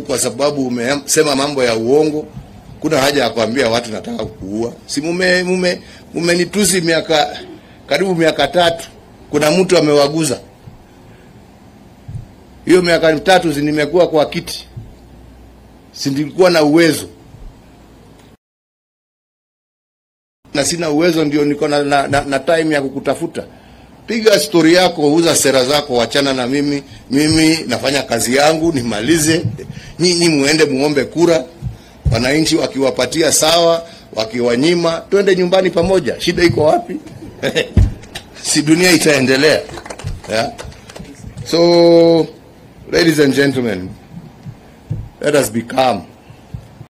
kwa sababu umesema mambo ya uongo. Kuna haja ya kuambia watu nataka kuua? Si mume mume mumenitusi miaka karibu miaka tatu, kuna mtu amewaguza hiyo miaka mitatu, si nimekuwa kwa kiti, si nilikuwa na uwezo na sina uwezo, ndio niko na, na, na, na time ya kukutafuta. Piga stori yako, uza sera zako, wachana na mimi. Mimi nafanya kazi yangu nimalize, nyinyi muende muombe kura, wananchi wakiwapatia sawa, wakiwanyima twende nyumbani pamoja. Shida iko wapi? si dunia itaendelea yeah? So ladies and gentlemen, let us be calm.